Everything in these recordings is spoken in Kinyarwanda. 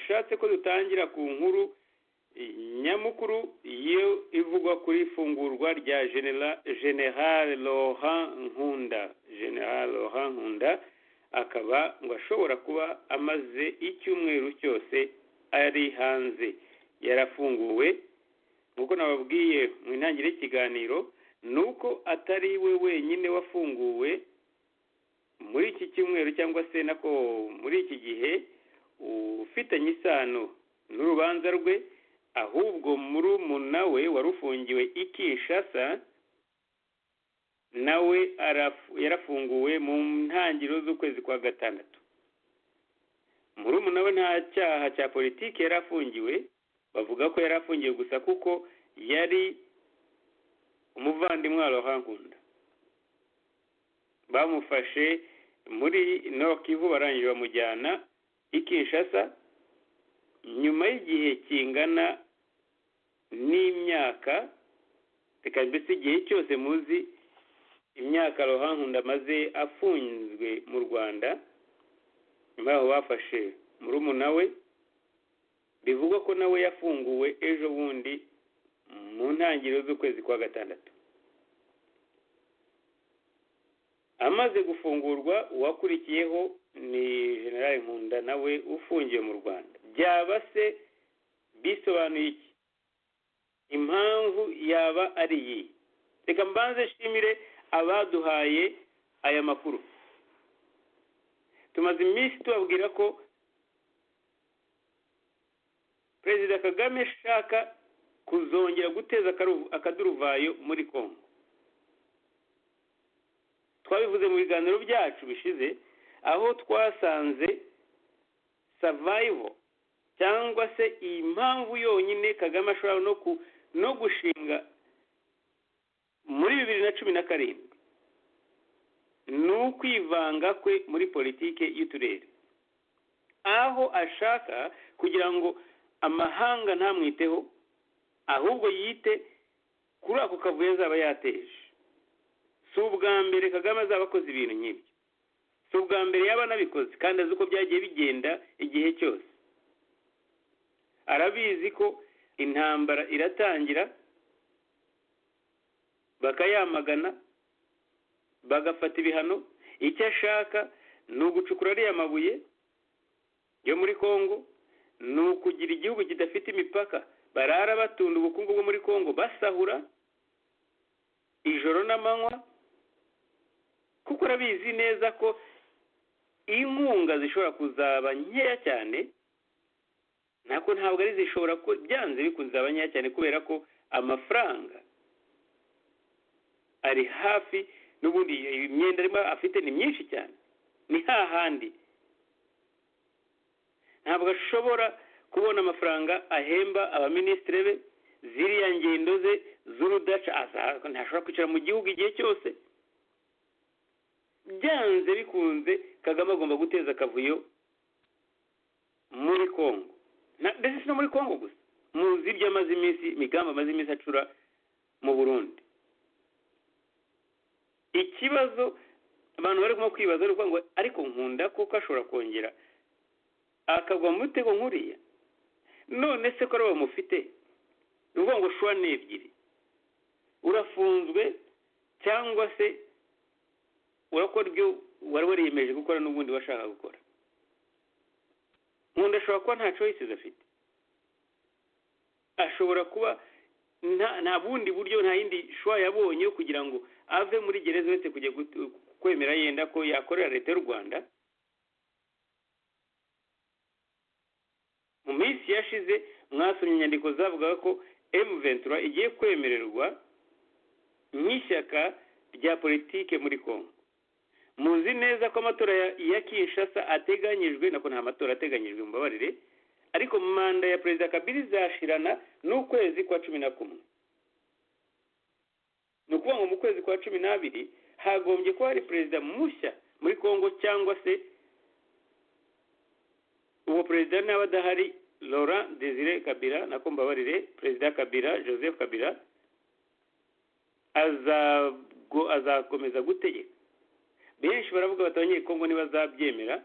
dushatse ko dutangira ku nkuru nyamukuru yo ivugwa kuri ifungurwa rya general laurent nkunda general laurent nkunda akaba ngo ashobora kuba amaze icyumweru cyose ari hanze yarafunguwe nk'uko nababwiye mu intangiriro y'ikiganiro ni uko atari we wenyine wafunguwe muri iki cyumweru cyangwa se nako muri iki gihe ufitanye isano n'urubanza rwe ahubwo murumuna we warufungiwe ikishasa nawe yarafunguwe mu ntangiriro z'ukwezi kwa gatandatu murumuna we nta cyaha cya politiki yari afungiwe bavuga ko yari afungiwe gusa kuko yari umuvandimwe wa rohankunda bamufashe muri nokivu barangije bamujyana i kinshasa nyuma y'igihe kingana n'imyaka reka mbese igihe cyose muzi imyaka rohankunda amaze afunzwe mu rwanda nyuma yaho bafashe murumuna we bivugwa ko nawe yafunguwe ejo bundi mu ntangiriro z'ukwezi kwa gatandatu amaze gufungurwa uwakurikiyeho ni generale nkunda nawe ufungiwe mu rwanda byaba se bisobanuye iki impamvu yaba ari iyi reka mbanze nshimire abaduhaye aya makuru tumaze iminsi tubabwira ko perezida kagame ashaka kuzongera guteza akaduruvayo muri congo twabivuze mu biganiro byacu bishize aho twasanze savayivo cyangwa se iyi mpamvu yonyine kagame ashobora no gushinga muri bibiri na cumi na karindwi ni ukwivanga kwe muri politiki y'uturere aho ashaka kugira ngo amahanga ntamwiteho ahubwo yite kuri ako kavuyo azaba yateje si ubwa mbere kagame azaba akoze ibintu nk'ibyo si ubwa mbere yaba anabikoze kandi azi uko byagiye bigenda igihe cyose arabizi ko intambara iratangira bakayamagana bagafata ibihano icyo ashaka ni ugucukura ariya mabuye yo muri congo ni ukugira igihugu kidafite imipaka barara batunda ubukungu bwo muri congo basahura ijoro n'amanywa kuko arabizi neza ko inkunga zishobora kuzaba nkeya cyane nako ntabwo ari zishobora ko byanze bikunze zaba nkeya cyane kubera ko amafaranga ari hafi n'ubundi imyenda arimo afite ni myinshi cyane ni hahandi ntabwo ashobora kubona amafaranga ahemba abaminisitiri be ziriya ngendo ze z'urudaca ntashobora kwicara mu gihugu igihe cyose byanze bikunze kagame agomba guteza akavuyo muri congo ndetse si no muri congo gusa muzi ibyo amaze iminsi imigambi amaze iminsi acura mu burundi ikibazo abantu barimo kwibaza ni ukuvuga ngo ariko nkunda kuko ashobora kongera akagwa mu mutego nkuriya none se ko ari uwo mufite ni ukuvuga ngo shuwa ni ebyiri urafunzwe cyangwa se urakora ibyo wari wariyemeje gukora n'ubundi washaka gukora nkunda ashobora kuba nta coyisizi afite ashobora kuba nta bundi buryo nta yindi shuwa yabonye kugira ngo ave muri gereza uretse kujya kwemera yenda ko yakorera leta y'u rwanda mu minsi yashize mwasomye inyandiko zavugaga ko emuventura igiye kwemererwa nk'ishyaka rya politike muri congo muzi neza ko amatora ya kinshasa ateganyijwe nako nta matora ateganyijwe mbabarire ariko manda ya perezida kabiri izashirana n'ukwezi kwa cumi na kumwe ni ukuvuga ngo mu kwezi kwa cumi n'abiri hagombye kuba hari perezida mushya muri congo cyangwa se uwo perezida n'aba adahari laurent desire kabira nako mbabarire perezida kabira joseph kabira azakomeza gutegeka benshi baravuga bati abanyekongo ntibazabyemera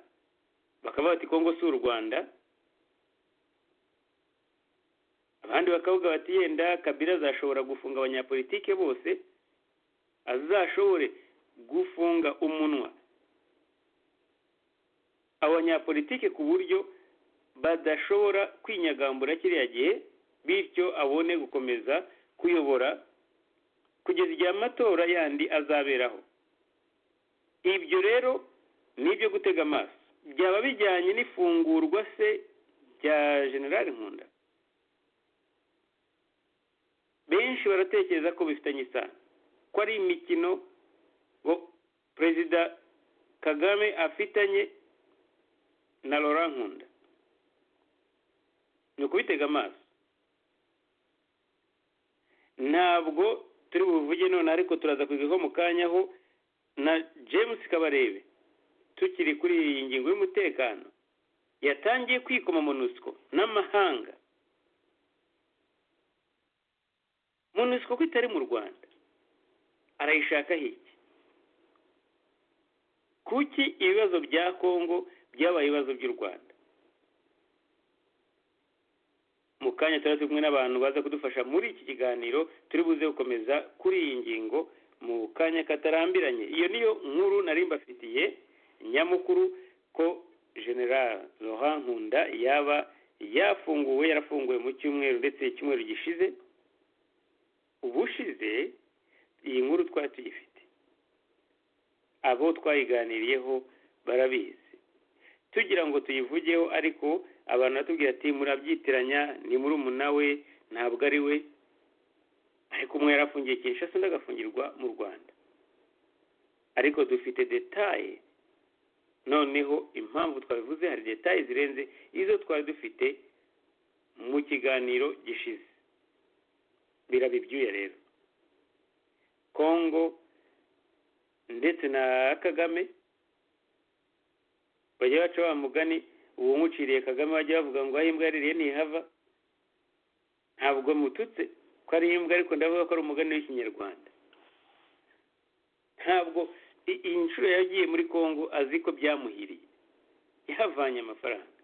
bakaba bati kongo si u rwanda abandi bakavuga bati yenda kabira azashobora gufunga abanyapolitike bose azashobore gufunga umunwa abanyapolitike ku buryo badashobora kwinyagambura kiriya gihe bityo abone gukomeza kuyobora kugeza igihe amatora yandi azaberaho ibyo rero ni ibyo gutega amaso byaba bijyanye n'ifungurwa se rya generali nkunda benshi baratekereza ko bifitanye isano ko ari imikino perezida kagame afitanye na laurent nkunda ni ukubitega amaso ntabwo turi buvuge none ariko turaza kubivaho mu kanya aho na james kabarebe tukiri kuri iyi ngingo y'umutekano yatangiye kwikoma monusco n'amahanga monusco ko itari mu rwanda arayishaka hiki kuki ibibazo bya kongo byabaye ibibazo by'u rwanda mu kanya tuba turi kumwe n'abantu baza kudufasha muri iki kiganiro turi buze gukomeza kuri iyi ngingo mu kanya katarambiranye iyo niyo nkuru nari mbafitiye nyamukuru ko general Laurent nkunda yaba yafunguwe yarafunguwe mu cyumweru ndetse icyumweru gishize ubushize iyi nkuru twari tuyifite abo twayiganiriyeho barabizi tugira ngo tuyivugeho ariko abantu batubwira ati murabyitiranya ni muri we ntabwo ari we ariko umwe yarafungiye kinshasa undi agafungirwa mu rwanda ariko dufite detaye noneho impamvu twabivuze hari detaye zirenze izo twari dufite mu kiganiro gishize biraba ibyuya rero kongo ndetse na kagame bajya baca wa mugani uwumuciriye kagame bajya bavuga ngo aho imbwa yaririye ntihava ntabwo mututse ko ari imbwa ariko ndavuga ko ari umugani w'ikinyarwanda ntabwo iyi nshuro yagiye muri congo azi ko byamuhiriye yahavanye amafaranga